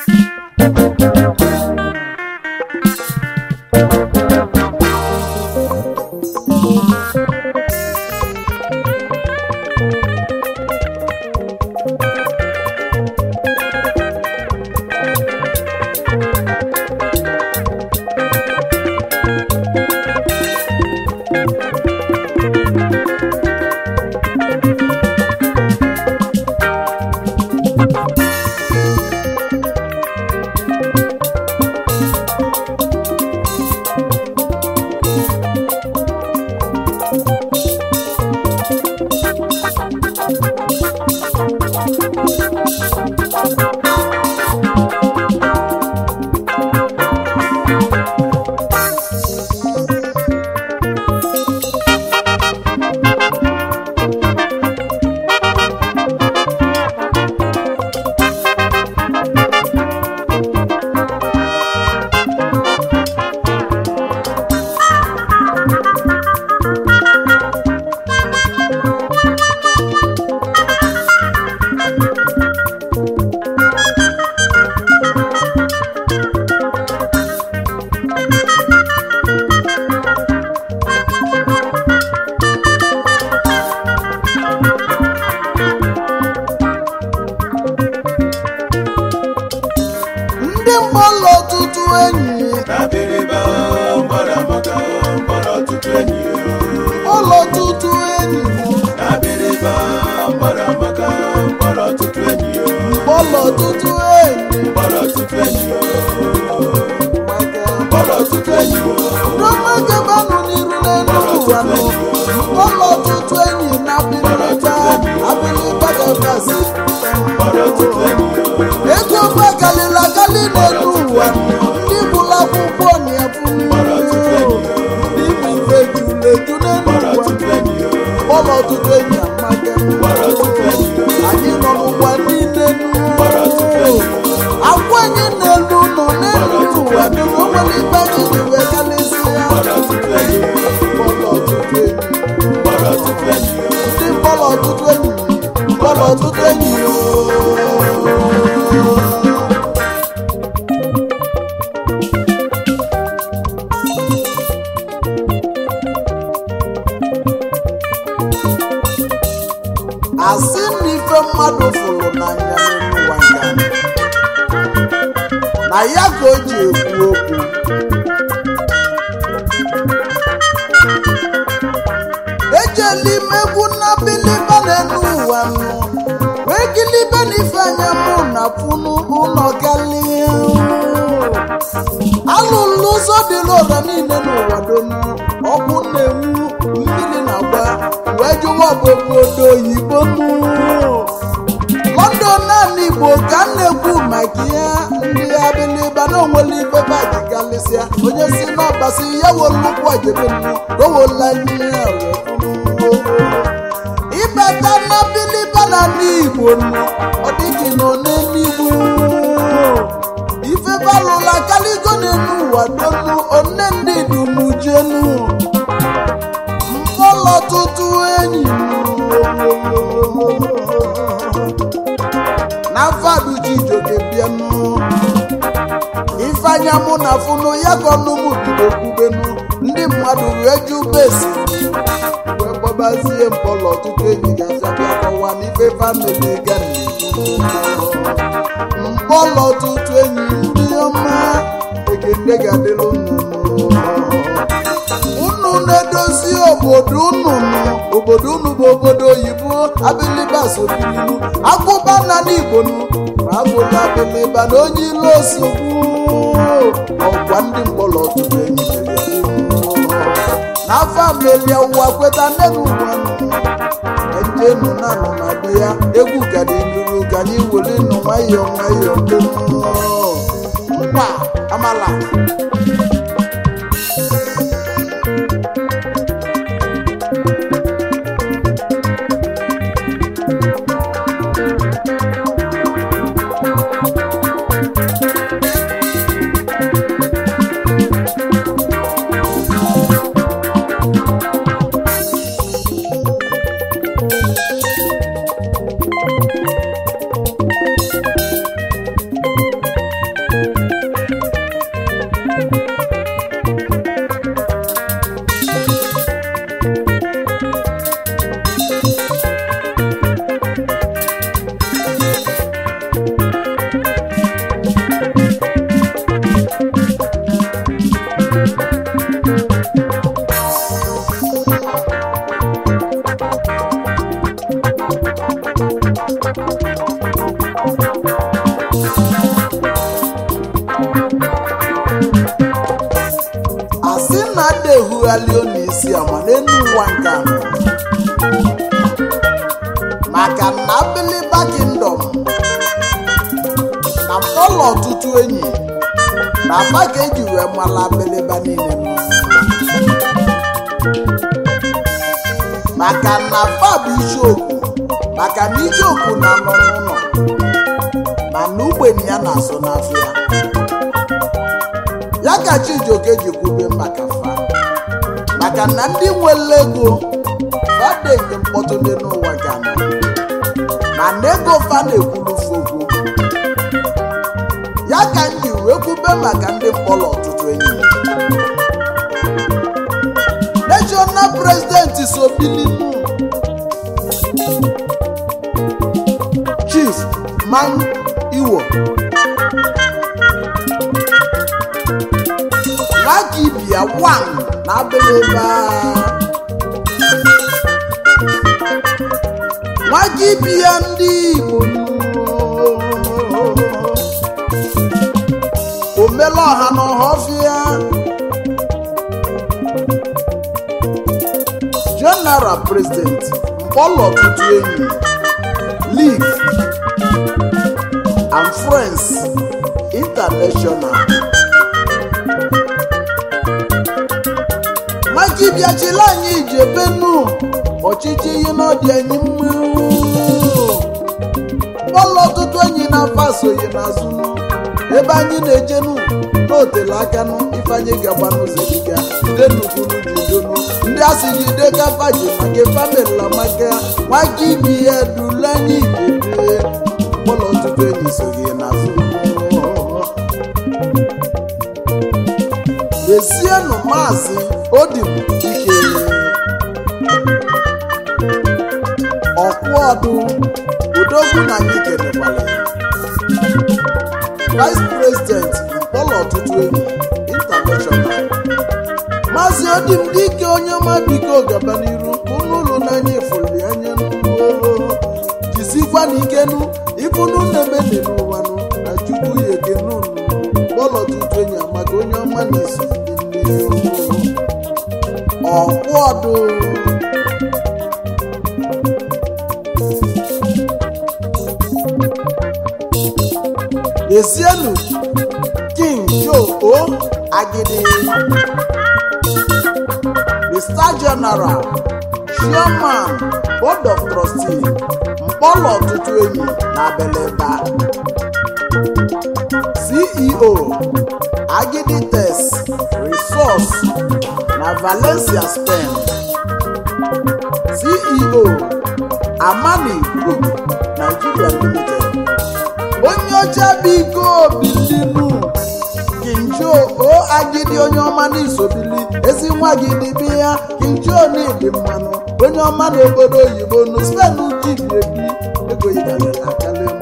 ndị mgbalụ ọtụtụ enyi Abịrịba gbara maka gbara ọtụtụ enyi ụlọ ọtụtụ enyi Abịrịba gbara maka gbara ọtụtụ enyi ụlọ ọtụtụ enyi gbara ọtụtụ enyi maka gbara ọtụtụ enyi Roma gabanụ n'iru n'elu ụwa nọ ụlọ ọtụtụ enyi na abilita abilita gabasi gbara ọtụtụ enyi ego gbagalila gali n'elu ụwa ndị bụrụ akwụkwọ na-ebu ndị bụ ife juleju n'elu gbara ụwa ọtụtụ enyi ụlọ ọtụtụ enyi amaga gbara ọtụtụ enyi anyị nọ n'ụwa niile gbara ọtụtụ enyi agwa anyị n'elu nọ n'elu ụwa dị na onwere ibe anyị ji wee galịsị ya gbara ọtụtụ enyi ụlọ ọtụtụ enyi gbara ọtụtụ enyi ndị mkpọrọ ọtụtụ enyi mkpọrọ ọtụtụ enyi asị na ife mmadụ fụrụ n'anya n'ụwa nga na ya ka o ji ekwu okwu ejela imegwu na biliba n'elu ụwa nụ wee gilibe n'ife anya mụ na punu ụlọ gali alụlụ ụzọ dịla ụra niile n'ụwa donu ọkụ na-enwu mmiri na-agba wee jụwa obodo oyibo nụ london naanị igbo ka m na-ekwu maka ihe ndị abiliba na onwere ife baji galịsịa onye si n'ọbasi ya wolu nnukwu ajebe nnu owola ihe ịbata na abiliba na ndị igbo nnu ọ dịghị na onenigbo ife balụla kaligo n'elu ụwa donu one ndị dumujenu mkpọlọ ọtụtụ enyi na fadu jijoke bịanụ ifeanya mụ na funu ya ka ọnụmụ bido kwubenu ndị mmadụ wee ju besi wee gbabazie mkpọlọ ọtụtụ enyi ga-abịa bịa kọwa n'ife famili ga mkpọlọ ọtụtụ enyi ndị ọma ekene ga-adịrị unu unu na-edozi obodo unu nụ obodo unu bụ obodo oyibo abiliba sobilinu akụba na n'igbo nụ ma abụla abiliba na onye ilo osogbu ọgwa ndị mkpọrọ ọtụtụ enyi n'afọ amelia ụwa kweta nne n'ụwa ejenu na nọ na be ya egwu gadi nuru ka anyị were nụ nwayọọ nwayọọ mkpa amala na-erugharị unu isi ama n'elu ụwa nke anọ maka na abiliba kingdom na mkpọlọ ọtụtụ enyi na aba ka eji wee mala abiliba niile nọ. maka na fa bụ isiokwu maka na icheokwu na-anọ n'ụlọ mana ugbenye ya na-asụ n'afịa ya ka chijioke ji kwube maka fa maka na ndị nwere ego fade nke mkpọtụ dị n'ụwa ga nọ mana ego fa na-ekwuru fa okwu ya ka m ji wee kwube maka ndị mkpọrọ ọtụtụ enyi national president sobilinu chief man iwo nwakibia wan na abịrịba nwakibia ndị igbo omela ọha na ọhọfịa general president mkpọlọ ọtụtụ enyi league and friends international maka ịbịachila anyị ijebenu ọchịchị ihe n'ọdị anyị mma mkpọlọ ọtụtụ enyi na-afọ asoghị n'azụ ebe anyị na-ejenu n'otele akanụ ifeanyị gagba n'ụzọ dịga ude nukunu jidonu ndị a sị gị ide kafa ji maka famịlị maka nwaka ibi ya dule anyị ikebe mkpọlọ ọtụtụ enyi soghị n'azụ lezienụ maazị odim ike ọkwụọdụ odogwu na anyị kelekwala ya vice president mkpọlọ ọtụtụ enyi international maazị odim dike onye ọma biko gaba n'iru unu ụlọ n'anya ifuli anya n'ụlọ jizikwa na ikenu ifunu na-emedi n'ụwanụ na chukwu ya ekene unu mkpọlọ ọtụtụ enyi maka onye ọma na-esi ọkwụ ọdụ Esienu King Joe O Agidi the Star General Chairman Board of Trustee Mkpọlọ ọtụtụ enyi na Beleba CEO Agidi Test Resource na Valencia Spain CEO Amani Group Nigeria Limited onye ọcha biko bilinu kinjo o agidi onye ọma n'isobili ezi nwa gị dịbi ya kinjo n'ịdị mmanụ onye ọma n'obodo oyibo nu spen jibi ebi ego yigalere akalemu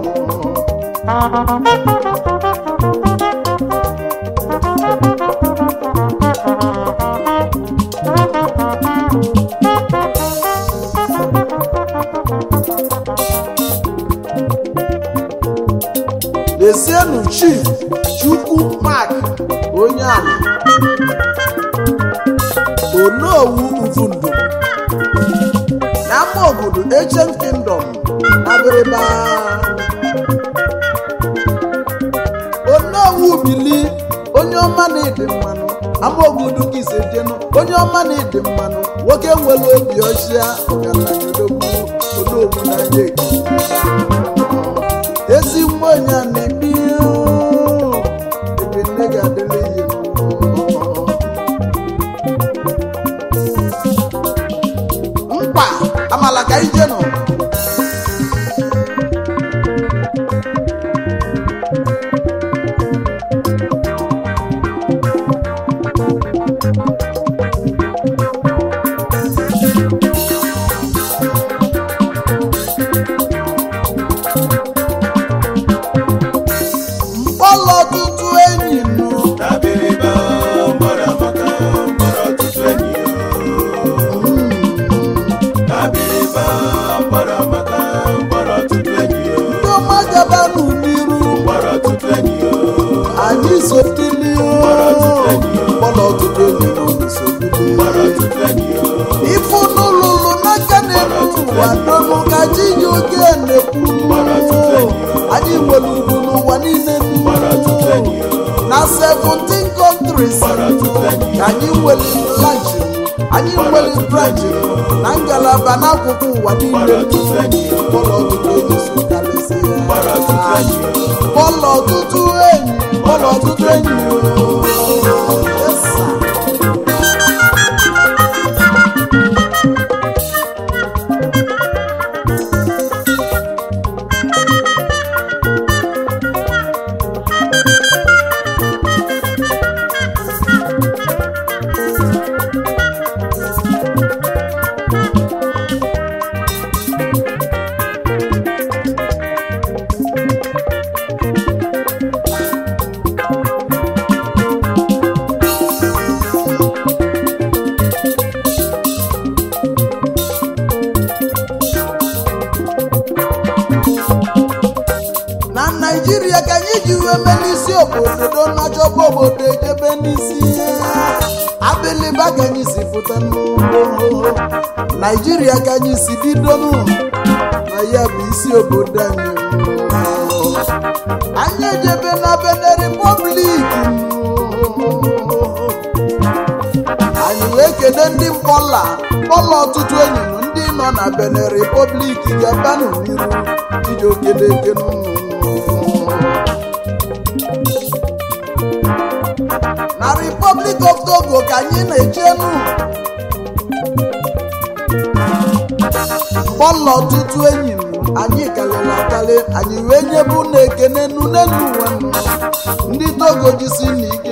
lezienụ chief chukwu mark onye ala onowu uvundu na ama obodo ancient kingdom na abịrịba onowu bili onye ọma na-ede mmanụ ama obodo ka ise jenu onye ọma na-ede mmanụ nwoke nwere obi ọchịa ọgaranya odogwu onowu n'anya ekiri ezi nwa onye a na-ebi ebe nne ga-adịrị ihe mkpa amala ka ije nọ mkpọlọ ọtụtụ enyi nụ Abịrịba mkpọrọ amaka mkpọrọ ọtụtụ enyi o. Abịrịba n'ụwa niile Gbara tupu enyi ya. na 17 countries Gbara tupu enyi ya. ka anyị nwere branch anyị nwere branch na ngalaba n'akụkụ ụwa niile Gbara tupu enyi ya. bọọlụ ọtụtụ enyi so karịsị Gbara tupu enyi ya. bọọlụ ọtụtụ enyi bọọlụ ọtụtụ enyi Yes, sir. na naijiria ka anyị ji wee mee n'isi obodo na-achọba obodo ejebe n'isi abiliba ka anyị si pụta n'ugbo naijiria ka anyị si bido nụ na ya bụ isi obodo anyị anyị ejebe na bene republik anyị wee kene ndị mkpọla mkpọla ọtụtụ enyi nụ ndị nọ na bene republik gabanụ n'iru iji okele ekene unu na republic of togo ka anyị na-echenu mkpọla ọtụtụ enyi m anyị kalịrị akali anyị wee nyebu na ekene nu n'elu ụwa nụ ndị togo jisi n'ike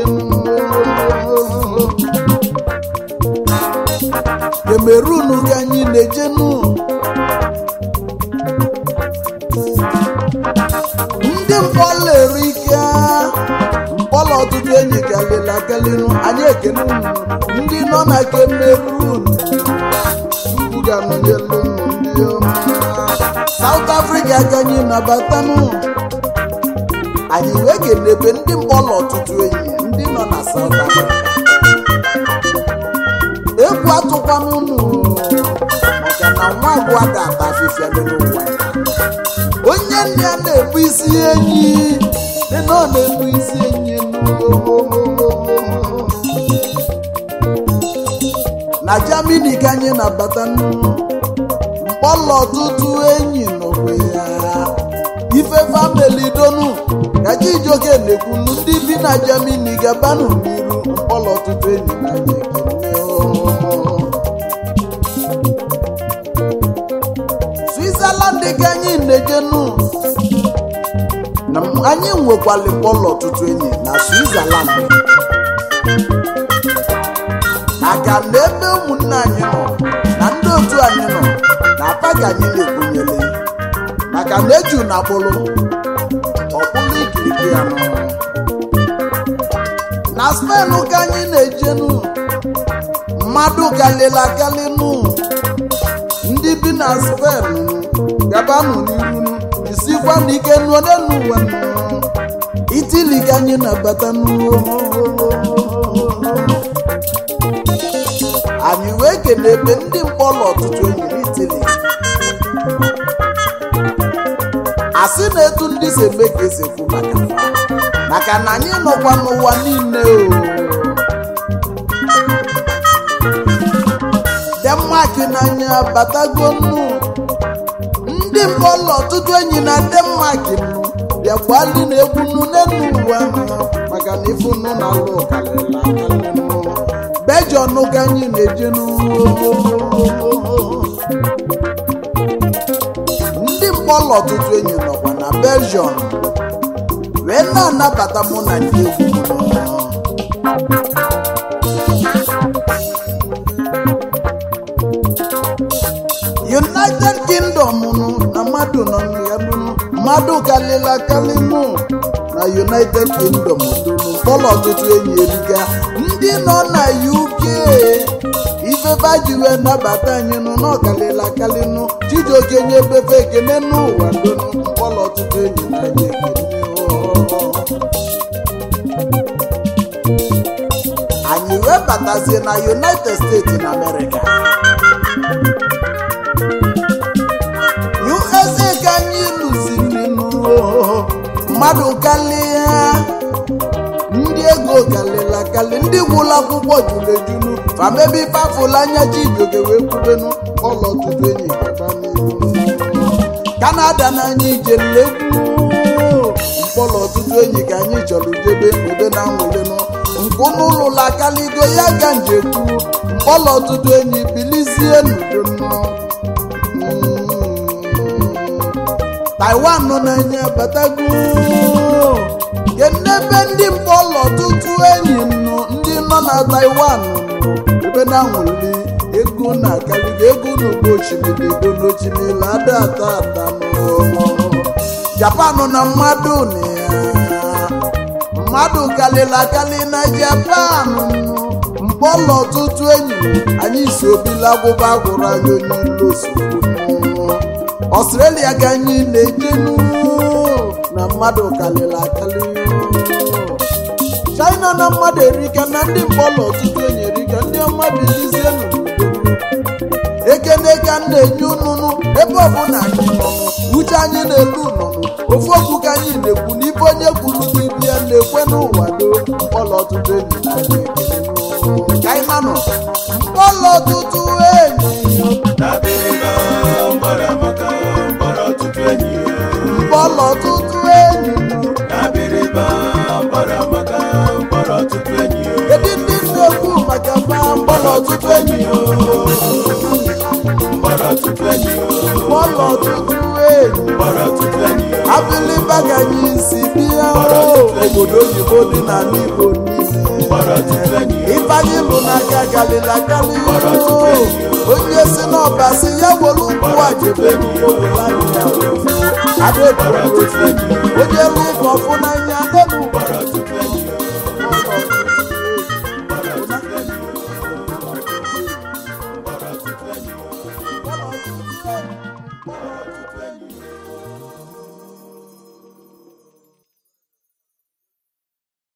kemerun ka anyị na-ejenu ndị mkpọla erike mkpọla ọtụtụ enyi galịla agalịnụ anyị ekene unu ndị nọ na kemerun chukwu ga-anọnyelu unu ndị ọma saut afrịka ka anyị nabatanụ anyị wee kenebe ndị mkpọla ọtụtụ enyi ndị nọ na saut afrịka egwu atụkwana unu maka na nwa abụọ ga-ata afịfịa n'ụwa onye nne ya na-ebu isi enyi dị na ọ na-ebu isi enyi na jamini ka anyị na-abata mkpọlọ ọtụtụ enyi n'onwe ya ife famili donu ka chijioke na-ekwulu ndị bi na jamini gabanụ n'iru mkpọlọ ọtụtụ enyi na anyị ekele switzerland ka anyị na-ejenu na anyị nwekwali mkpọlọ ọtụtụ enyi na switzerland maka na ebe ụmụnne anyị nọ na ndị otu anyị nọ na apa ka anyị na-ekwenyele maka na eju na akpụrụ ọkpụrụ ikirikiri ya nọ na spen ka anyị na-ejenu mmadụ kalịla kalịnụ ndị bi na spen gabanụ n'iru isikwa n'ike nụọ n'elu ụwa nụ. itili ka anyị na-abata n'ụwa anyị wee kele ebe ndị mkpọrọ ọtụtụ enyi n'itili asị na etu ndị si eme ka esi ekwu maka fa. maka na anyị nọkwa n'ụwa niile o denmark n'anya batago nnu ndị mkpọrọ ọtụtụ enyi na denmark nụ bịakwali na egwu nnu n'elu ụwa nụ maka na ifu nnu na alụ karịrị akarị nụ bejọn ka anyị na-eje ndị mkpọrọ ọtụtụ enyi nọkwa na belgium wee na-anabata mụ na ndị egwu m nọ. united kingdom nụ na mmadụ nọ na ya nụ mmadụ kalịla kalị nụ na united kingdom donu mkpọrọ ọtụtụ enyi eriga ndị nọ na uk ifefe ji wee nabata anyị nụ na ọkalịla kalị nụ chijioke nye befe ekene n'ụwa donu mkpọrọ ọtụtụ enyi na anyị ekene anyị wee batazie na united states na america usa ka anyị lụziri nụ mmadụ kalịa ndị ego kalịla kalị ndị gwụrụ akwụkwọ juru ejunu famebe ifeafụla anya chijioke wee kwubenu ụlọ tutu enyi gaba n'ihu kanada na anyị ijelekwu mkpọrọ ọtụtụ enyi ka anyị chọrọ jebe ebe na nwụlenụ nkụ n'ụlụla kaligo ya ga njekwu mkpọrọ ọtụtụ enyi bilizie n'udo taiwan nọ n'anya batago kenebe ndị mkpọrọ ọtụtụ enyi nụ ndị nọ na taiwan nụ ebe na nwụli ego na akaligo ego n'ugbo osimiri ego n'osimiri ada ata ata nụ japan na mmadụ na ya mmadụ kalịla akali na japan mkpọlọ ọtụtụ enyi anyị si obila agwụba gwụrụ anyị onye ilu ozugbo ọstrelia ka anyị na-ejenu na mmadụ kalịla akali china na mmadụ erika na ndị mkpọlọ ọtụtụ enyi erika ndị ọma bilizie n'udo ekene ka m na-enye ununu ebe ọbụla anyị nọnụ uche anyị na-elu nọnụ ofu okwu ka anyị na-ekwu n'ibe onye kwuru n'ibi ya na-ekwe n'ụwa do mkpọlọ ọtụtụ enyi na anyị ekele n'ụwa. ka anyị nanọ mkpọlọ ọtụtụ enyi Dabiriba mkpọrọ amaka mkpọrọ ọtụtụ enyi ya. mkpọlọ ọtụtụ enyi Dabiriba mkpọrọ amaka mkpọrọ ọtụtụ enyi ya. kedu ndị na-ekwu maka mma mkpọlọ ọtụtụ enyi Mkpọrọ ọtụtụ enyi ya. mkpọlọ ọtụtụ enyi Mkpọrọ ọtụtụ enyi ya. abiliba ka anyị si bịa o, obodo oyibo dị n'ala igbo niile Mkpọrọ ọtụtụ enyi ya. ifeanyị lụ n'aka galila gali Gbara tupu enyi ya. onye si n'ọba si ya were ụkwụ a jebe n'ugbo Gbara tupu enyi ya. onye lụ ụka ọfụ n'anya